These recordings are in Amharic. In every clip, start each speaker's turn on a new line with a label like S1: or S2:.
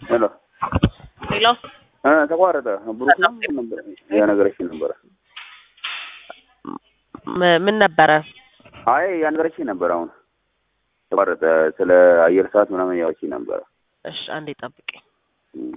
S1: ሄሎ
S2: ሄሎ
S1: እ ተቋረጠ። ብሩክ ነው ነበር ያነገረችኝ ነበረ።
S2: ም- ምን ነበረ?
S1: አይ ያነገረችኝ ነበር። አሁን ተቋረጠ። ስለ አየር ሰዓት ምናምን ያወችኝ ነበረ።
S2: እሺ አንዴ ጠብቀኝ።
S1: እም።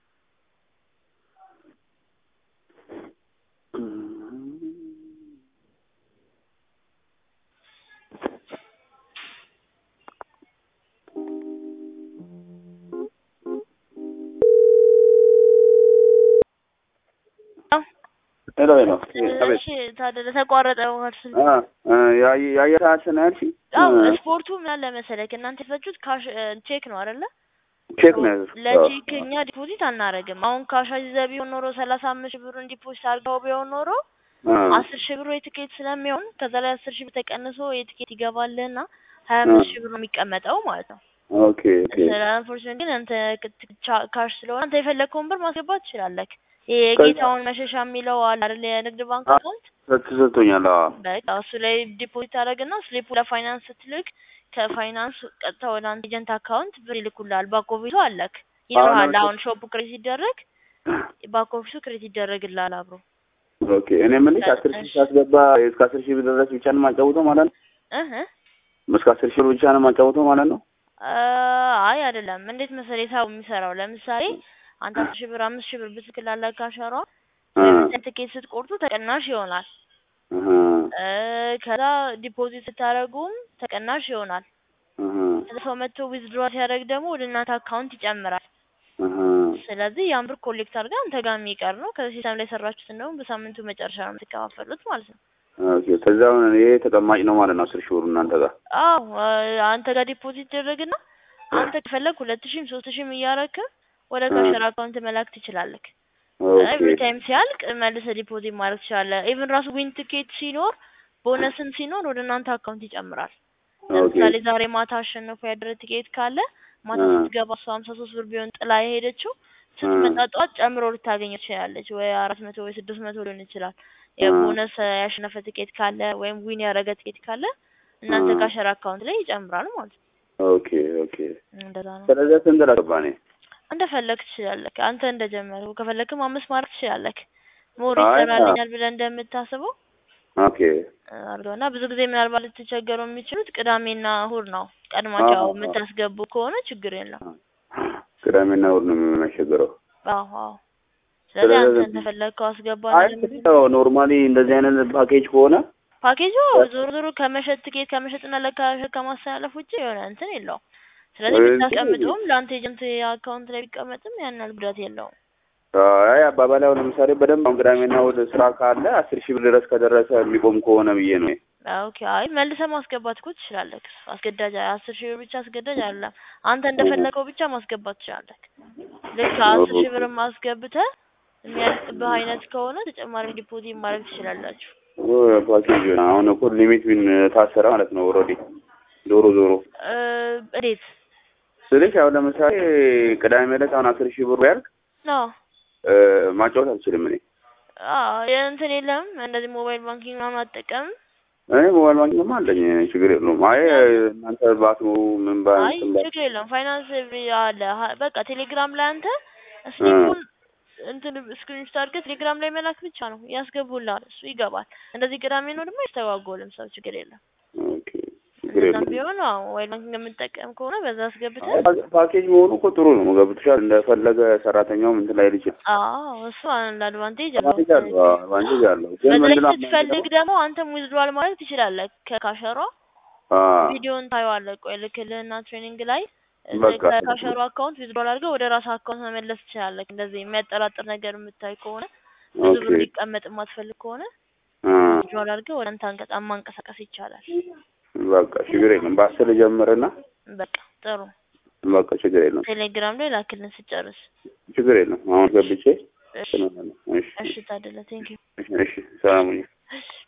S1: ሄሎ ሄሎ አቤት።
S3: እሺ ታደለ ተቋረጠ ማለት ስል
S1: አ እ የአየ- የአየር ሰዓት ነው ያልሽኝ?
S3: አዎ
S1: እ
S3: ስፖርቱ ምን አለ መሰለህ እናንተ የፈጁት ካሽ ቼክ ነው አይደለ?
S1: ቼክ ነው ያዘዝኩት። አዎ።
S3: ለቼክ እኛ ዲፖዚት አናረግም። አሁን ካሽ ይዘህ ቢሆን ኖሮ ሰላሳ አምስት ሺህ ብሩን ዲፖዚት አድርገው ቢሆን ኖሮ
S1: እ
S3: አስር ሺህ ብሩ የትኬት ስለሚሆን ከዛ ላይ አስር ሺህ ብር ተቀንሶ የትኬት ይገባልህና ሀያ አምስት ሺህ ብር ነው የሚቀመጠው ማለት ነው።
S1: ኦኬ ኦኬ
S3: ስለ አንፎርቹኔት ግን አንተ ክት- ቻ- ካሽ ስለሆነ አንተ የፈለግከውን ብር ማስገባት ትችላለህ። ይሄ
S1: ከዛ-
S3: የጌታውን መሸሻ የሚለው አለ አይደል የንግድ ባንክ
S1: አ-
S3: አካውንት
S1: ተሰጥቶኛል። አዎ
S3: በቃ እሱ ላይ ዲፖዚት አደረግና ስሊፑ ለፋይናንስ ስትልክ ከፋይናንስ ቀጥታ ወደ አንተ ኤጀንት አካውንት ብር ይልኩልሃል። ባክ ኦፊሱ አለክ ይኖርሃል።
S1: አሁን
S3: አሁን ሾፑ ክሬት ሲደረግ ባክ ኦፊሱ ክሬት ይደረግልሃል አብሮ
S1: ኦኬ እኔ የምልሽ አስር ሺህ ሳስገባ እስከ አስር ሺህ ብር ድረስ ብቻ ነው የማጫውተው ማለት ነው?
S3: እህ
S1: እስከ አስር ሺህ ብር ብቻ ነው የማጫውተው ማለት ነው?
S3: አ አይ አይደለም። እንዴት መሰለህ ሂሳቡ የሚሰራው ለምሳሌ አንተ አስር ሺህ ብር አምስት ሺህ ብር ብትልክላለህ ካሸሯ
S1: እ
S3: ትኬት ስትቆርጡ ተቀናሽ ይሆናል።
S1: እህ
S3: እ ከዛ ዲፖዚት ስታደርጉም ተቀናሽ ይሆናል።
S1: እህ
S3: ከዛ ሰው መጥቶ ዊዝድሮ ሲያደርግ ደግሞ ወደ እናንተ አካውንት ይጨምራል።
S1: እህ
S3: ስለዚህ ያን ብር ኮሌክት አድርጋ አንተ ጋር የሚቀር ነው። ከዚህ ሲስተም ላይ የሰራችሁትን ደግሞ በሳምንቱ መጨረሻ ነው የምትከፋፈሉት ማለት ነው።
S1: ኦኬ ከዛ አሁን ይሄ ተቀማጭ ነው ማለት ነው አስር ሺህ ብሩ እናንተ ጋር?
S3: አዎ አ- አንተ ጋር ዲፖዚት ይደረግና አንተ ከፈለግ ሁለት ሺህም ሶስት ሺህም እያረክ ወደ
S1: እ
S3: ካሸር አካውንት መላክ ትችላለህ።
S1: ኦኬ
S3: ኤቭሪ ታይም ሲያልቅ መልሰህ ዲፖዚት ማድረግ ትችላለህ። ኢቭን ራሱ ዊን ትኬት ሲኖር ቦነስም ሲኖር ወደ እናንተ አካውንት ይጨምራል።
S1: ኦኬ
S3: ለምሳሌ ዛሬ ማታ አሸንፎ ያደረ ትኬት ካለ ማታ
S1: እ
S3: ስትገባ እሷ ሀምሳ ሶስት ብር ቢሆን ጥላ የሄደችው ስትመጣ ጠዋት ጨምሮ ልታገኘው ትችላለች። ወይ አራት መቶ ወይ ስድስት መቶ ሊሆን ይችላል።
S1: እ
S3: የቦነስ ያሸነፈ ትኬት ካለ ወይም ዊን ያደረገ ትኬት ካለ እናንተ
S1: እ
S3: ካሸር አካውንት ላይ ይጨምራል ማለት ነው።
S1: ኦኬ ኦኬ
S3: እንደዛ ነው።
S1: ስለዚህ ስንት ላገባ እኔ?
S3: እንደፈለግ ትችላለህ። አንተ እንደጀመረው ከፈለግክም አምስት ማድረግ ትችላለህ። ሞር
S1: አይ አ-
S3: ይሰራልኛል ብለህ እንደምታስበው
S1: ኦኬ
S3: አድርገው እና ብዙ ጊዜ ምናልባት ልትቸገሩ የሚችሉት ቅዳሜና እሁድ ነው። ቀድማቸው
S1: አዎ አዎ
S3: የምታስገቡ ከሆነ ችግር የለም።
S1: ቅዳሜና እሑድ ነው የሚያስቸግረው።
S3: አዎ አዎ። ስለዚህ አንተ
S1: ስለዚህ
S3: እንደፈለግከው አስገባ
S1: አይ
S3: ነው
S1: እንግዲህ
S3: የምልህ።
S1: ያው ኖርማሊ እንደዚህ አይነት ፓኬጅ ከሆነ
S3: ፓኬጁ ዞሮ ዞሮ ከመሸጥ ትኬት ከመሸጥና ለካሸር ከማስተላለፍ ውጭ የሆነ እንትን የለውም። ስለዚህ
S1: እንትን
S3: ብታስቀምጠውም ለአንተ ኤጀንት አካውንት ላይ ቢቀመጥም ያን ያህል ጉዳት የለውም።
S1: አይ አባባል አሁን ለምሳሌ በደንብ አሁን ቅዳሜና እሑድ ስራ ካለ አስር ሺህ ብር ድረስ ከደረሰ የሚቆም ከሆነ ብዬ ነው።
S3: ኦኬ አይ መልሰህ ማስገባት እኮ ትችላለህ። አስገዳጅ አስር ሺህ ብር ብቻ አስገዳጅ አይደለም። አንተ እንደፈለገው ብቻ ማስገባት ትችላለህ። ልክ አስር ሺህ ብር ማስገብተህ የሚያልቅብህ አይነት ከሆነ ተጨማሪ ዲፖዚት ማድረግ ትችላላችሁ።
S1: ፓኬጅ አሁን እኮ ሊሚት ቢን ታሰረ ማለት ነው። ኦልሬዲ ዞሮ ዞሮ
S3: እ እንዴት
S1: ስልሽ አሁን ለምሳሌ ቅዳሜ ዕለት አሁን አስር ሺህ ብሩ ያልቅ
S3: ነው?
S1: እ ማጫወት አልችልም እኔ
S3: አዎ የእንትን የለም እንደዚህ ሞባይል ባንኪንግ ምናምን አትጠቀምም?
S1: እኔ ሞባይል ባንኪንግማ አለኝ ችግር የለውም። አይ እናንተ ባትኖሩ ምን ባ
S3: አይ
S1: እንትን ባ-
S3: ችግር የለም። ፋይናንስ አለ ሀ- በቃ ቴሌግራም ላይ አንተ ስሊፑን እንትን ስክሪንሾት አድርገህ ቴሌግራም ላይ መላክ ብቻ ነው ያስገቡልሃል። እሱ ይገባል። እንደዚህ ቅዳሜ ነው ደግሞ አይስተጓጎልም ሰው ችግር የለም።
S1: ኦኬ ችግር
S3: እንደዛም
S1: የለም።
S3: ቢሆን አዎ ሞባይል ባንኪንግ የምጠቀም ከሆነ በዛ አስገብተህ
S1: አይ ፓኬጅ መሆኑ እኮ ጥሩ ነው። ገብቶሻል። እንደፈለገ ሰራተኛውም እንትን ላይ ልጅ
S3: አዎ እሱ አንድ አድቫንቴጅ አለው።
S1: አድቫንቴጅ አለው አዎ፣ አድቫንቴጅ አለው። ግን
S3: በተለይ
S1: ምንድነው
S3: ስትፈልግ ደግሞ አንተም ዊዝድሮዋል ማድረግ ትችላለህ ከካሸሯ
S1: አዎ
S3: ቪዲዮን ታየዋለህ። ቆይ ልክልህና ትሬኒንግ ላይ እ
S1: በቃ
S3: ከካሸሯ አካውንት ዊዝድሮዋል አድርገህ ወደ ራስህ አካውንት መመለስ ትችላለህ። እንደዚህ የሚያጠራጥር ነገር የምታይ ከሆነ ብዙ
S1: ኦኬ
S3: ብር ሊቀመጥ የማትፈልግ ከሆነ
S1: አ
S3: ዊዝድሮዋል አድርገህ ወደ አንተ አንቀጣ ማንቀሳቀስ ይቻላል።
S1: በቃ ችግር የለም። በአስር ጀምርና
S3: በቃ ጥሩ።
S1: በቃ ችግር የለም።
S3: ቴሌግራም ላይ ላክልን ስጨርስ።
S1: ችግር የለም። አሁን ገብቼ
S3: እሺ
S1: እንትን እላለሁ። እሺ
S3: እሺ ታደለ ቴንኪው።
S1: እሺ፣ እሺ ሰላም ሁኚ።
S3: እሺ